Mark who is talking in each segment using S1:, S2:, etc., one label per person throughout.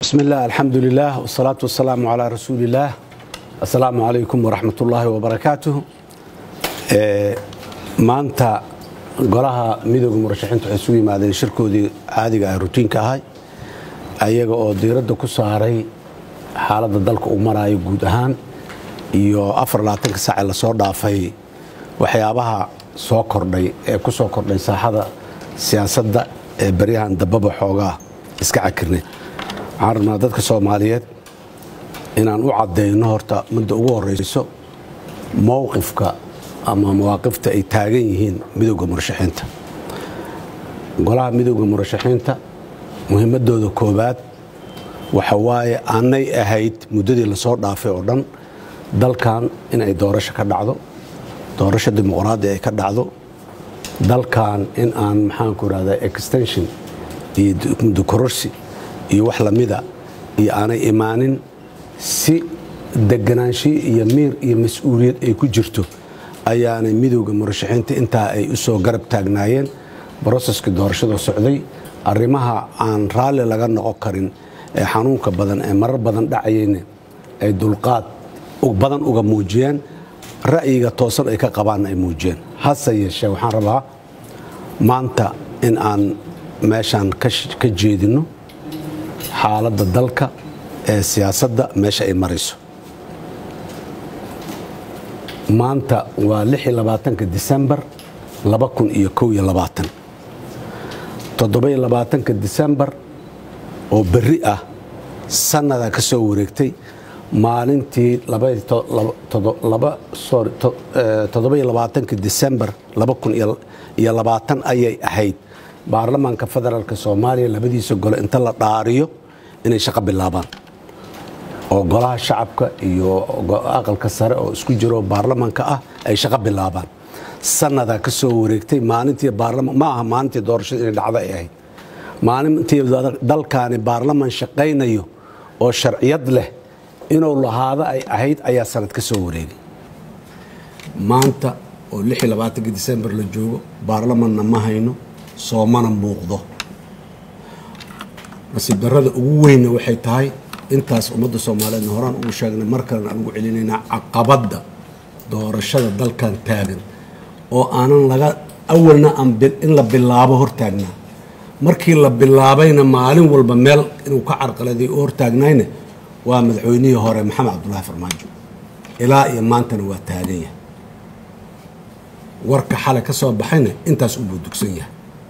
S1: بسم الله الحمد لله والصلاة والسلام على رسول الله السلام عليكم ورحمة الله وبركاته maanta golaha midooda murashaxiinta waxay isugu yimaadeen shirkoodii caadiga ah rutiinka ahay ayaga oo diiradda ku saaray xaaladda dalka uu maraayo guud ahaan iyo afarlaatanka saace lasoo dhaafay waxyaabaha soo kordhay ee ku soo kordhay saaxada siyaasadda ee baryahan dambaba xoogaa iska cakirneed waxaan rabnaa dadka soomaaliyeed inaan u caddayno horta midda ugu horrayso mowqifka ama mawaaqifta ay taagan yihiin midowda murashaxiinta golaha midowda murashaxiinta muhiimadooda koowaad waxa waaye aanay ahayd muddadii lasoo dhaafay oo dhan dalkan in ay doorasho ka dhacdo doorasho dimuqraadi ay ka dhacdo dalkan in aan maxaanku irahdaa extension iyo mudokororsi iyo wax lamida iyo aanay imaanin si deganaanshiyo iyo miir iyo mas-uuliyad ay ku jirto ayaanay midowda murashaxiinta intaa ay u soo garab taagnaayeen broseskii doorashada socday arrimaha aan raalli laga noqon karin ee xanuunka badan ee marar badan dhacayeyna ay dulqaad badan uga muujiyeen ra'yiga toosan ay ka qabaanna ay muujiyeen hase yeeshee waxaan rabaa maanta in aan meeshaan ka jeedinno xaaladda dalka ee siyaasadda meesha ay marayso maanta waa ka disembar ka disembar oo berri ah sannadaa ka soo wareegtay maalintii ka disembar ayay ahayd baarlamaanka federaalk soomaaliya labadiisa gole inta la dhaariyo inay shaqo bilaabaan oo golaha shacabka iyo aqalka sare oo isku jiro baarlamaanka ah ay shaqo bilaabaan sannadaa ka soo wareegtay maalintii ma aha maalintii doorashada inay dhacdo ay ahayd maalintii dalkaani baarlaman shaqaynayo oo sharciyad leh inuu lahaado ay ahayd ayaa sanad ka soo wareegay maanta oo disembar la joogo baarlamanna ma hayno soomana muuqdo nasiib darrada ugu weynna waxay tahay intaas ummadda soomaaliyeedna horaan ugu sheegnay mar kalena aan ugu celinaynaa caqabadda doorashada dalkan taagan oo aanan laga awalna in la bilaabo hortaagnaa markii la bilaabayna maalin walba meel inuu ka carqaladay u hortaagnayna waa madaxweynihii hore maxamed cabdulaahi farmaajo ilaa iyo maantana waa taagan yahay warka xalay ka soo baxayna intaas ubuu dugsan yahay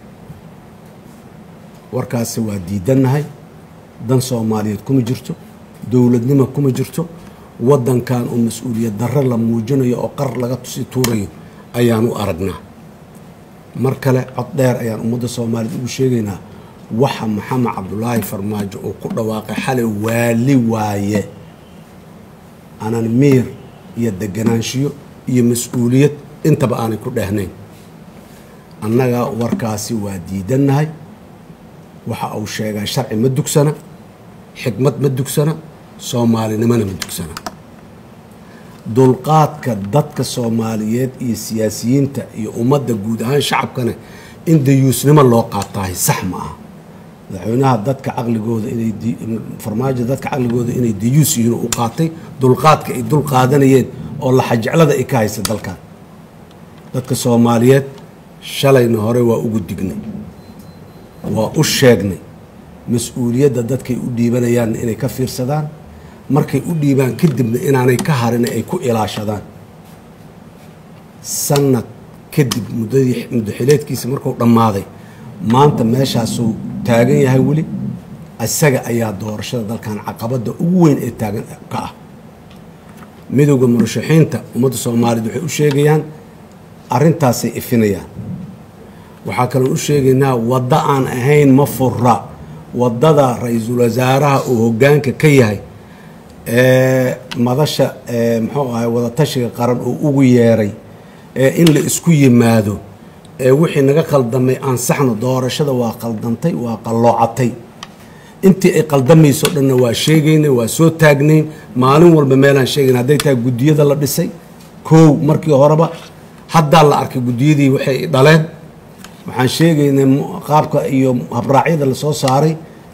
S1: warkaasi waa diidannahay dan soomaaliyeed kuma jirto dowladnimo kuma jirto waddankan oo mas-uuliyad darre la muujinayo oo qar laga tusi tuurayo ayaan u aragnaa mar kale cod dheer ayaan ummadda soomaaliyeed ugu sheegaynaa waxa maxamed cabdulaahi farmaajo uu ku dhawaaqay xalay waali waaye aanan miir iyo deganaanshiyo iyo mas-uuliyad intaba aanay ku dhehnayn annaga warkaasi waa diidannahay waxa uu sheegaa sharci ma dugsana xikmad ma dugsana soomaalinimona ma dugsana dulqaadka dadka soomaaliyeed iyo siyaasiyiinta iyo ummadda guud ahaan shacabkana in dayuusnimo loo qaataahay sax ma aha madaxweynaha dadka caqligooda inay farmaajo dadka caqligooda inay dayuus yihiin u qaatay dulqaadka ay dul qaadanayeen oo laxajeclada ay ka haysa dalkan dadka soomaaliyeed shalayna hore waa ugu dignay waa u sheegnay mas-uuliyadda dadkay u dhiibanayaanna inay ka fiirsadaan markay u dhiibaan kadibna inaanay ka harin ay ku ilaashadaan sanad kadib muddadii muddoxileedkiisa markuu dhammaaday maanta meeshaasuu taagan yahay weli isaga ayaa doorashada dalkan caqabadda ugu weyn ee taagan ka ah midowda murashaxiinta ummadda soomaaliyeed waxay u sheegayaan arrintaasay ifinayaan waxaa kaloon u sheegaynaa waddo aan ahayn ma fura waddada ra-iisul wasaaraha uu hoggaanka ka yahay ee madasha muxuu ahay wadatashiga qaran uu ugu yeeray ee in la isku yimaado ee wixii naga qaldamay ansaxno doorashada waa qaldantay waa qalloocatay intii ay qaldamayso dhanna waa sheegaynay waa soo taagnayn maalin walba meelaan sheegayn hadday tahay guddiyada la dhisay koow markii horeba haddaa la arkay guddiyadii waxay dhaleen waxaan sheegaynay qaabka iyo habraacyada lasoo saaray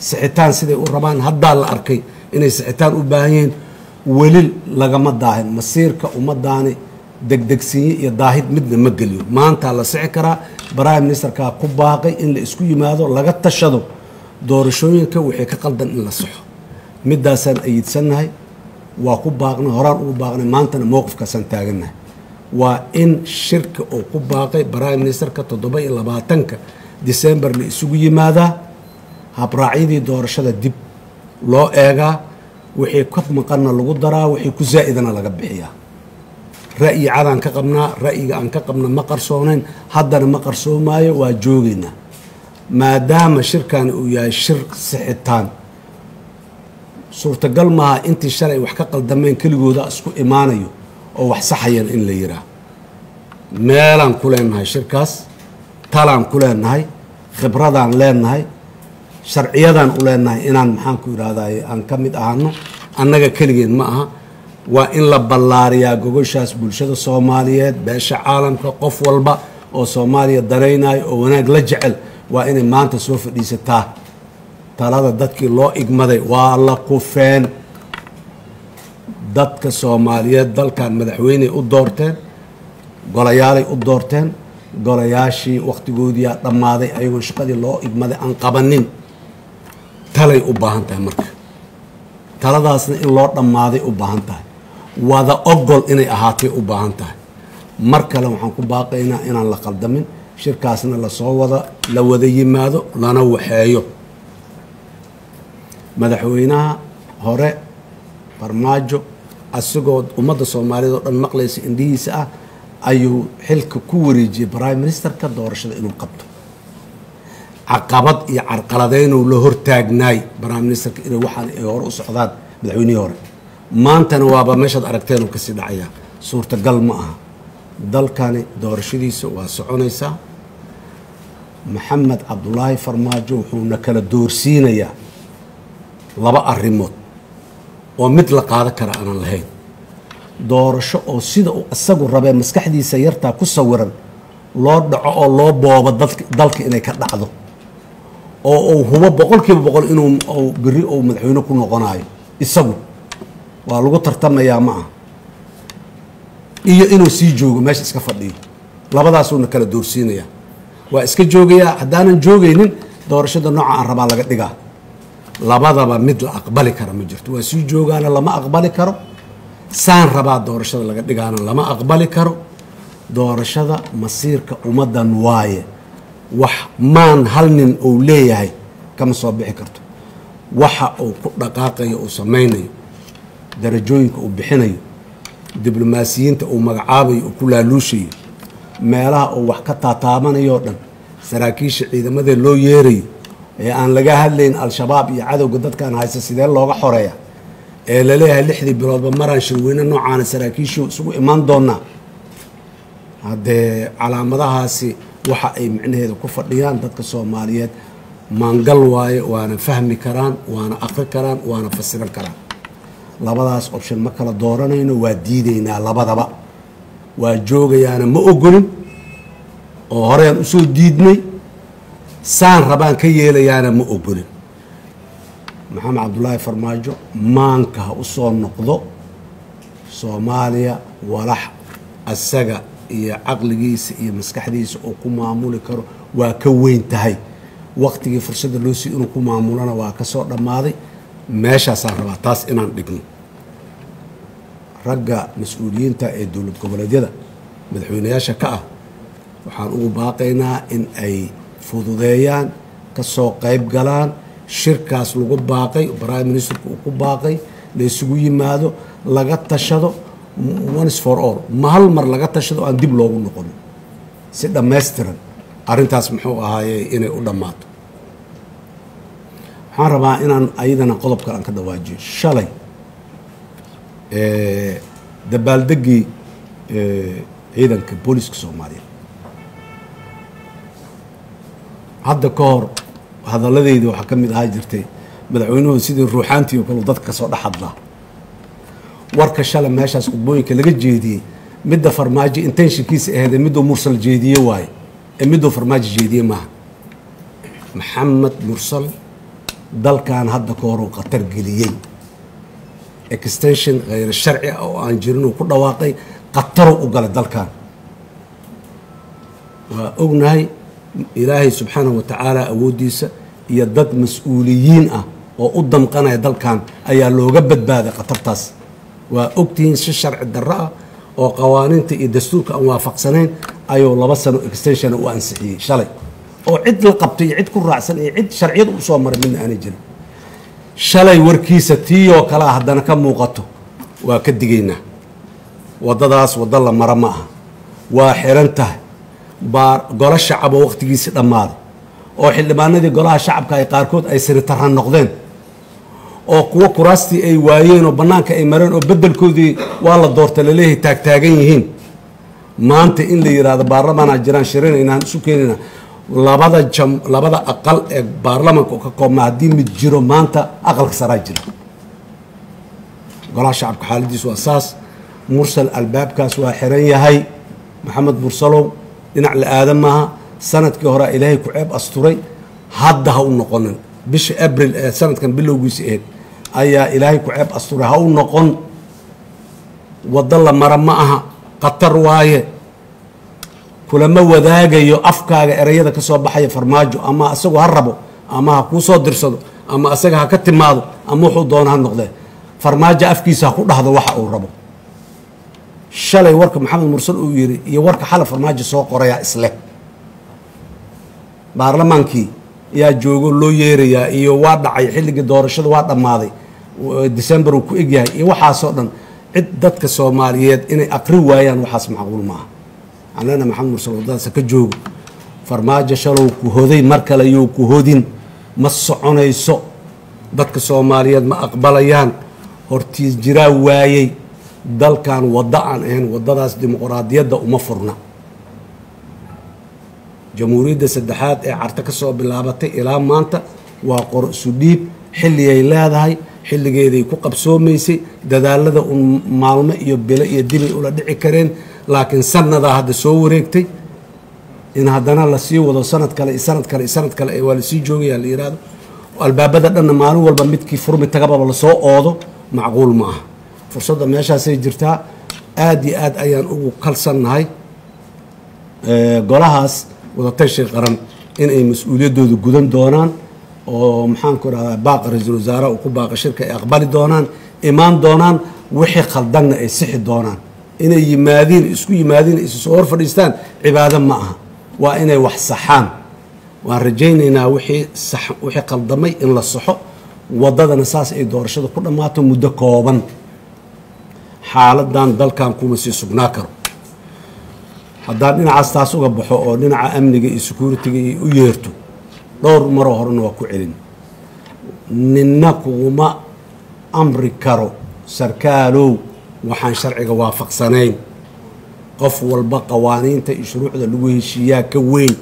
S1: sixitaan siday u rabaan haddaa la arkay inay sixitaan u baahan yihiin weli lagama daahin masiirka ummadaani degdegsiinye iyo daahid midna ma geliyo maantaa la sixi karaa prime ministerkaa ku baaqay in la isku yimaado laga tashado doorashooyinka wixii ka qaldan in la saxo midaasaan ayidsannahay waa ku baaqnay horaan ugu baaqnay maantana mowqifkaasaan taagannahay waa in shirka uu ku baaqay prime ministerka toddoba iyo labaatanka december la isugu yimaadaa habraacyadii doorashada dib loo eegaa wixii ka maqanna lagu daraa wixii ku zaa'idana laga bixiyaa ra'yi cadaan ka qabnaa ra'yiga aan ka qabna ma qarsoonayn haddana ma qarsoomaayo waa joogaynaa maadaama shirkani uu yahay shir sixitaan suurtagal maaha intii shalay wax ka qaldameen keligooda isku imaanayo oo wax saxayan in la yiraa meelaan ku leenahay shirkaas talaan ku leenahay khibradaan leenahay sharciyadaan u leenahay inaan maxaanku idhahday aan ka mid ahano annaga keligeen ma aha waa in la ballaariyaa gogoshaas bulshada soomaaliyeed beesha caalamka qof walba oo soomaaliya danaynayo oo wanaag la jecel waa inay maanta soo fadhiisataa talada dadkii loo igmaday waa la kufeen dadka soomaaliyeed dalkan madaxweyney u doorteen golayaalay u doorteen golayaashii wakhtigoodiyaa dhammaaday ayagoo shaqadii loo igmaday aan qabanin talay u baahan tahay marka taladaasna in loo dhammaaday u baahan tahay wada ogol inay ahaatay u baahan tahay mar kale waxaan ku baaqaynaa inaan la qaldamin shirkaasna lasoo wada la wada yimaado lana waxeeyo madaxweynaha hore farmaajo asigoo ummadda soomaaliyeed oo dhan maqlaysa indhihiisa ah ayuu xilka ku wareejiyey prime ministerka doorashada inuu qabto caqabad iyo carqaladeynuu la hortaagnaay prime ministerka inay waxaan ay hore u socdaan madaxweynihii hore maantana waaba meeshaad aragteen uu kasii dhacayaa suurtagal ma aha dalkani doorashadiisa waa soconaysaa maxamed cabdulaahi farmaajo wuxuuna kala doorsiinayaa laba arrimood oo mid la qaadan kara aanan lahayn doorasho oo sida uu isagu rabee maskaxdiisa yartaa ku sawiran loo dhaco oo loo boobo dalka inay ka dhacdo oo uu hubo boqol kiiba boqol inuu beri uu madaxweyne ku noqonayo isagu waa lagu tartamayaa ma ah iyo inuu sii joogo meesha iska fadhiyo labadaasuuna kala doorsiinayaa waa iska joogayaa haddaanan joogaynin doorashada nooca aan rabaa laga dhigaa labadaba mid la aqbali kara ma jirto waa sii joogaana lama aqbali karo saan rabaa doorashada laga dhigaana lama aqbali karo doorashada masiirka ummaddan waaye wax maan hal nin uu leeyahay kama soo bixi karto waxa uu ku dhaqaaqayo uu samaynayo darajooyinka uu bixinayo diblomaasiyiinta uu magacaabayo uu ku laaluushayo meelaha uu wax ka taataabanayoo dhan saraakiisha ciidamada loo yeerayo ee aan laga hadlayn al-shabaab iyo cadowga dadkan haysta sidee looga xoreeya ee laleeyahay lixdii biloodba maraan shirweyne noocaana saraakiishu isugu imaan doonaa haddee calaamadahaasi waxa ay micnaheeda ku fadhiyaan dadka soomaaliyeed maangal waaye waana fahmi karaan waana aqri karaan waana fasiran karaan labadaas option ma kala dooranayno waa diidaynaa labadaba waa joogayaana ma ogolin oo horeyaan usoo diidnay saan rabaan ka yeelayaana ma ogolin maxamed cabdulaahi farmaajo maanka ha u soo noqdo soomaaliya walax asaga iyo caqligiisa iyo maskaxdiisa uu ku maamuli karo waa ka weyn tahay waktigii fursadda loo sii inuu ku maamulana waa ka soo dhammaaday meeshaasaan rabaa taas inaan dhigno ragga mas-uuliyiinta ee dowlad goboleedyada madaxweynayaasha ka ah waxaan ugu baaqaynaa in ay fududeeyaan ka soo qayb galaan shirkaas lagu baaqay prime ministerku uu ku baaqay la isugu yimaado laga tashado ones for all ma hal mar laga tashado aan dib loogu noqonin si dhammaystiran arrintaas muxuu ahaaye inay u dhammaato waxaan rabaa inaan ayadana qodob kale aan ka dawaajiyo shalay dabaaldeggii ciidanka booliska soomaaliyeed hadda ka hor hadalladeydii waxaa ka mid ahaa jirtay madaxweynuhu sidii ruuxaantii oo kale dadka kasoo dhex hadlaa warka shalay meeshaas khudbooyinka laga jeediyey midda farmaajo intenshinkiisa aheedee miduu mursal jeediye waaye ee miduu farmaajo jeediye maaha maxamed mursal
S2: dalkan hadda ka horuu khatar geliyey extension khayr sharci ah oo aan jirin uu ku dhawaaqay khataruu u galay dalkan waa ognahay ilaahay subxaanahu wa tacaala awooddiisa iyo dad mas-uuliyiin ah oo u damqanaya dalkan ayaa looga badbaaday khatartaas waa ogtihiin si sharci darro ah oo qawaaniinta iyo dastuurka aan waafaqsanayn ayuu laba sano extensiona u ansixiyey shalay oo cid la qabtay iyo cid ku raacsan iyo cid sharciyada u soo maray midna aanay jirin shalay warkiisa tiiyoo kalea haddana ka muuqato waa ka digaynaa waddadaas waddo la mara ma aha waa xiran tahay baa golo shacab oo wakhtigiisii dhammaaday oo xildhibaanadii golaha shacabka ay qaarkood ay siritarra noqdeen oo kuwo kuraastii ay waayeen oo bannaanka ay mareen oo beddelkoodii waa la doorta laleeyahay taagtaagan yihiin maanta in la yidhaahdo baarlamaanaa jiraan shirinaynaan isu keenayna labada jam labada aqal ee baarlamaanka oo ka koobma haddii mid jiro maanta aqalka saraa jira golaha shacabka xaaladiisu waa saas mursal albaabkaas waa xiran yahay maxamed mursalow dhinac la aadan maaha sanadkii horea ilaahay ku ceeb asturay hadda ha u noqonin bisha abril ee sanadkan bilowgiisa aheyd ayaa ilaahay ku ceeb asturay ha u noqon waddo la mara ma aha khatar waaye kulama wadaagayo afkaaga ereyada ka soo baxaya farmaajo ama asagu ha rabo ama ha kuu soo dirsado ama asaga ha ka timaado ama wuxuu doono ha noqdee farmaajo afkiisa ha ku dhahdo waxa uu rabo shalay warka maxamed mursal uu yidhi iyo warka xala farmaajo soo qorayaa isleh baarlamaankii yaa joogo loo yeerayaa iyo waa dhacay xilligii doorashada waa dhammaaday december uu ku egyahay iyo waxaasoo dhan cid dadka soomaaliyeed inay aqri waayaan waxaas macquul maaha anana maxamed mursal waddadaasa ka joogo farmaajo shalow ku hoday mar kale you ku hodin ma soconayso dadka soomaaliyeed ma aqbalayaan hortiis jiraa waayey dalkan waddo aan ahayn waddadaas dimuqraadiyadda uma furna jamhuuriyadda saddexaad ee carta ka soo bilaabatay ilaa maanta waa qor isu dhiib xilligay leedahay xilligeeday ku qabsoomaysay dadaalada un maalmo iyo bilo iyo dibay ula dhici kareen laakiin sannadaa hadda soo wareegtay in haddana lasii wado sanad kale iyo sanad kale iyo sanad kale waa lasii joogaya la yidhaahdo albaabada dhanna maalin walba midkii furmi tagababa lasoo oodo macquul ma aha fursadda meeshaasay jirtaa aada iyo aad ayaan ugu kalsannahay golahaas wadatashay qaran inay mas-uuliyaddooda gudan doonaan oo maxaanku rahdaa baaqa ra-iisul wasaaraha uu ku baaqa shirka ay aqbali doonaan imaan doonaan wixii khaldanna ay sixi doonaan inay yimaadiin isku yimaadiin isu soo hor fadhiistaan cibaado ma aha waa inay wax saxaan waan rajaynaynaa wixii sax wixii khaldamay in la saxo waddadana saas ay doorashada ku dhammaato muddo kooban xaaladan dalkan kuma sii sugnaa karo haddaan dhinacaas taas uga baxo oo dhinaca amniga iyo security-ga iyo u yeerto dhowr maroo horena waa ku celin ninna kuguma amri karo sarkaalow waxaan sharciga waafaqsanayn qof walba qawaaniinta iyo shuruucda lagu heshiiyaa ka weyn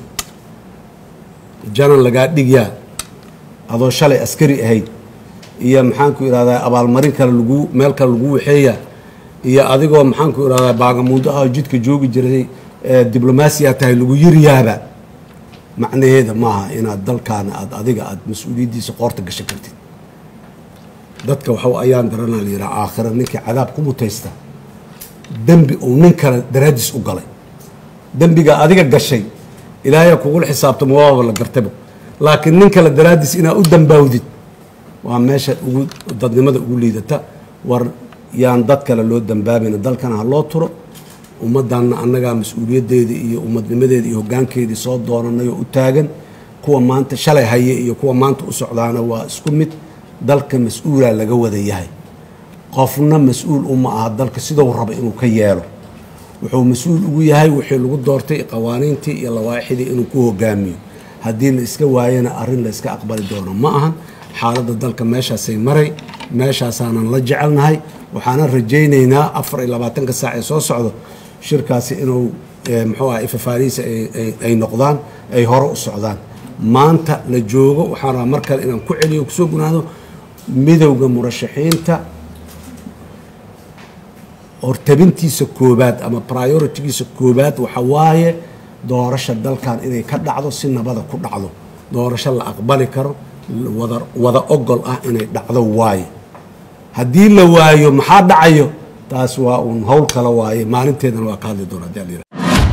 S2: janan lagaa dhigyaa adoo shalay askari ahayd iyo maxaanku idhahdaa abaalmarin kale lagu meel kale lagu waxeeyaa iyo adigoo maxaanku idhahdaa baagamuundo ah oo jidka joogi jiray diblomaasiya tahay lagu yiriyaaba macnaheeda maaha inaad dalkaana aad adiga aad mas-uuliyaddiisa qoorta gashan kartid dadka waxa ayaan daranaa la yidhaha aakhira ninkii cadaab ku mutaysta dembi uu nin kale daraaddiis u galay dembiga adiga gashay ilaahay kugula xisaabtamo waaba la gartaba laakiin nin kale daraaddiis inaad u dambaawdid waa meesha ugu dadnimada ugu liidata war yaan dad kale loo dambaabayna dalkana ha loo turo ummaddanna annagaa mas-uuliyaddeeda iyo ummadnimadeeda iyo hoggaankeedii soo doonanay oo u taagan kuwa maanta shalay haye iyo kuwa maanta u socdaana waa isku mid dalka mas-uulaa laga wada yahay qofna mas-uul uma aha dalka sidou raba inuu ka yeelo wuxuu mas-uul ugu yahay wixii lagu doortay qawaaniintii iyo lawaaixidii inuu ku hogaamiyo haddii la iska waayana arrin la iska aqbali doono ma ahan xaaladda dalka meeshaasay maray meeshaasaanan la jecelnahay waxaana rajaynaynaa afar iyo labaatanka saac ee soo socdo shirkaasi inuu muxuu aha ifafaarihiisa ay noqdaan ay hore u socdaan maanta la joogo waxaan rabaa mar kale inaan ku celiyo kusoo gunaado midowda murashaxiinta hortabintiisa koobaad ama prioritigiisa koobaad waxa waaye doorasha dalkan inay ka dhacdo si nabada ku dhacdo doorasho la aqbali karo wada wada ogol ah inay dhacdo waaye haddii la waayo maxaa dhacayo taas waa uun howl kale waaye maalinteedana waa ka hadli doona hadii la yidhahdo.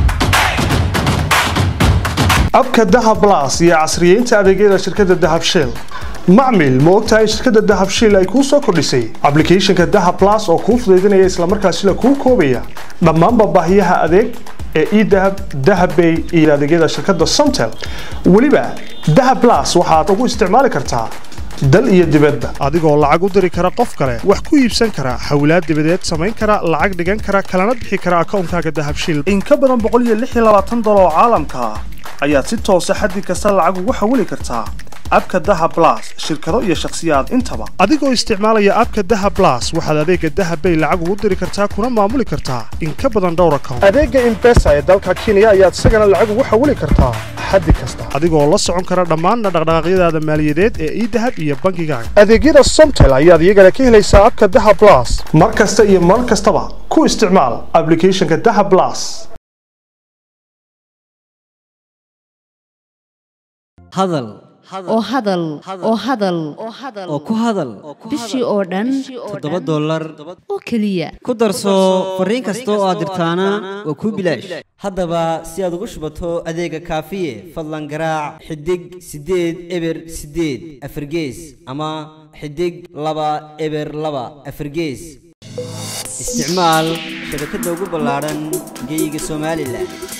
S3: abka dahab plus iyo casriyeynta adeegyada shirkadda dahab shell macmil ma ogtahay in shirkadda dahab shell ay kuu soo kordhisay applicationka dahab plus oo kuu fudaydinaya islamarkaasina kuu koobaya dhammaanba baahiyaha adeeg ee edahab dahabbay iyo adeegyada shirkadda somtel weliba dahab plus waxaad ugu isticmaali kartaa dal iyo dibadba adigoo lacag u diri kara qof kale wax ku iibsan kara xawlaad dibadeed samayn kara lacag dhigan kara kalana bixi kara akoonkaaga dahab shell in ka badan boqol iyo lix iyo labaatan dolar oo caalamka ah ayaad si toosa xaddi kasta lacag ugu xawili kartaa abka daha blas shirkado iyo shakhsiyaad intaba adigoo isticmaalaya abka daha blas waxaad adeega dahabbay lacag ugu diri kartaa kuna maamuli kartaa in ka badan dhowr account adeega imbesa ee dalka kenya ayaad isagana lacag ugu xawili kartaa xaddi kasta adigoo la socon kara dhammaanna dhaqdhaqaaqyadaada maaliyadeed ee idahab iyo bangigaaga adeegyada somtel ayaad iyagana ka helaysaa abka daha blas mar kasta iyo mar kastaba ku isticmaal applicationka daha blas
S4: hadal
S5: oo hadal oo hadal
S4: oo ku hadal
S5: bishii oo dhan
S4: toddoba dollar
S5: oo keliya
S4: ku darso fariin kasta oo aad dirtaana waa kuu bilaash haddaba si aad ugu shubato adeega kaafiye fadlan garaac xidig siddeed eber siddeed afargees ama xidig laba eber laba afargees isticmaal shabakadda ugu ballaadhan geyga somalilan